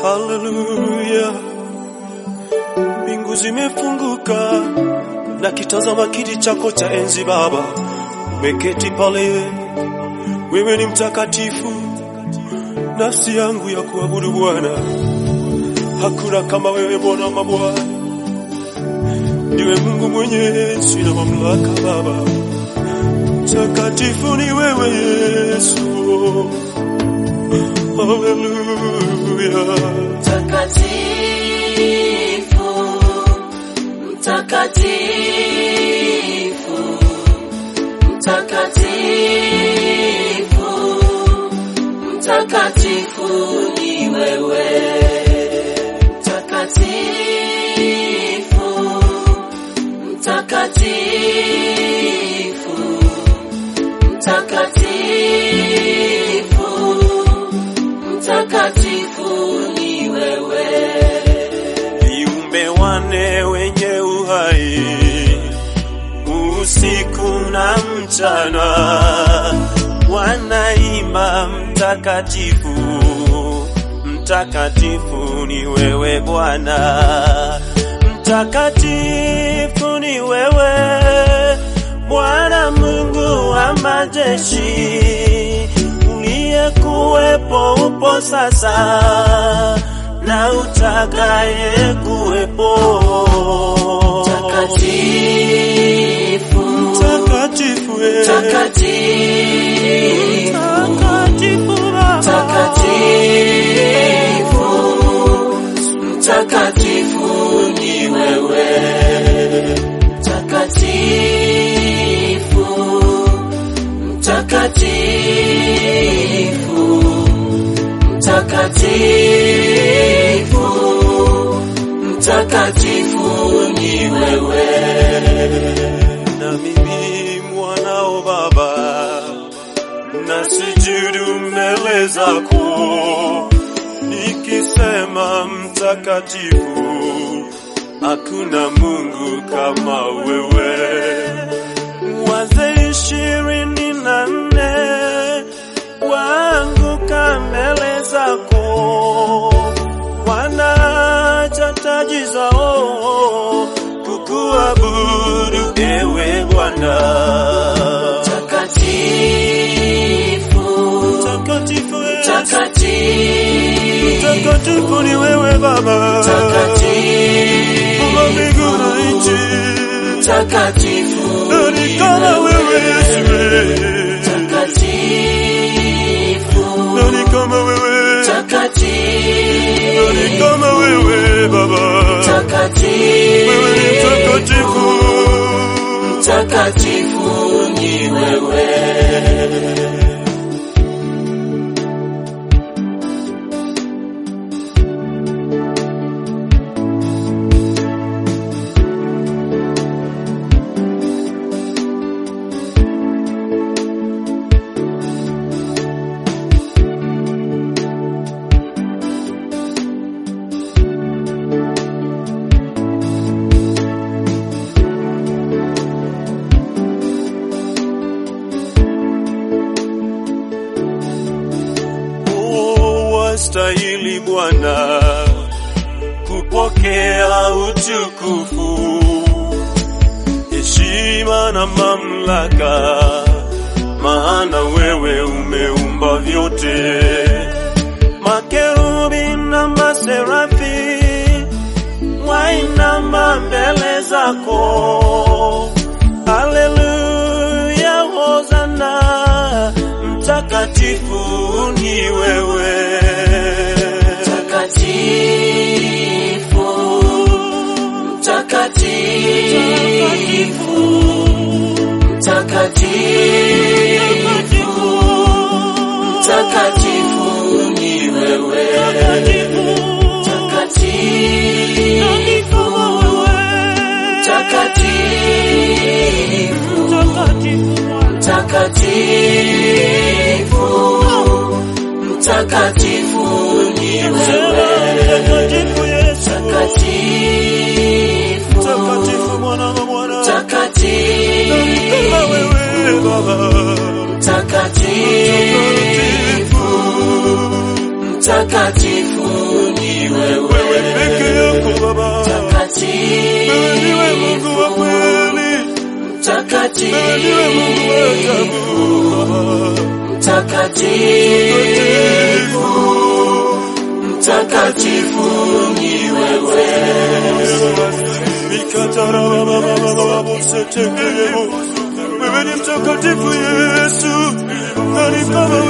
Haleluya, mbingu zimefunguka na kitazama kiti chako cha enzi Baba, umeketi pale, wewe ni mtakatifu, nafsi yangu ya kuabudu Bwana. Hakuna kama wewe Bwana mabwana, ndiwe Mungu mwenye enzi na mamlaka Baba, mtakatifu ni wewe Yesu. Haleluya. Mtakatifu, mtakatifu, mtakatifu, mtakatifu ni wewe. Mtakatifu, mtakatifu, mtakatifu, mtakatifu ni wewe. viumbe wane wenye uhai usiku na mchana wanaimba mtakatifu mtakatifu ni wewe bwana mtakatifu ni wewe bwana mungu wa majeshi uliyekuwepo upo sasa na utakaye kuwepo Mtakatifu, mtakatifu eh. mtakatifu, mtakatifu Baba. mtakatifu, mtakatifu ni wewe. Mtakatifu, mtakatifu, mtakatifu, mtakatifu ni wewe. na mimi mwanao Baba, nasujudu mbele zako nikisema mtakatifu, hakuna Mungu kama wewe. Wazee ishirini na nne waanguka mbele zako, wanaacha taji zao kukuabudu ewe Bwana. Mtakatifu, Mtakatifu, eh, mtakatifu, mtakatifu ni wewe Baba, mtakatifu, Mungu wa mbingu na nchi, mtakatifu nani kama wewe Yesu, eh. mtakatifu, nani kama wewe, mtakatifu, nani kama wewe Baba, wewe ni mtakatifu. mtakatifu ni wewe. Oh, wastahili Bwana kupokea utukufu, heshima na mamlaka, maana wewe umeumba vyote. Makerubi na maserafi wainama mbele zako. Haleluya, hosana, mtakatifu ni wewe. Mtakatifu, mtakatifu, mtakatifu, mtakatifu ni wewe. Mtakatifu, mtakatifu, mtakatifu, mtakatifu ni wewe. Mtakatifu Yesu, Mtakatifu, mtakatifu mwana wa Bwana, mtakatifu, kama wewe Baba, mtakatifu, mtakatifu ni Wewe ndiwe Mungu wa kweli, wewe ndiwe Mungu wa ajabu Baba. Mtakatifu, mtakatifu ni wewe. Wewe ni mtakatifu Yesu, nani kama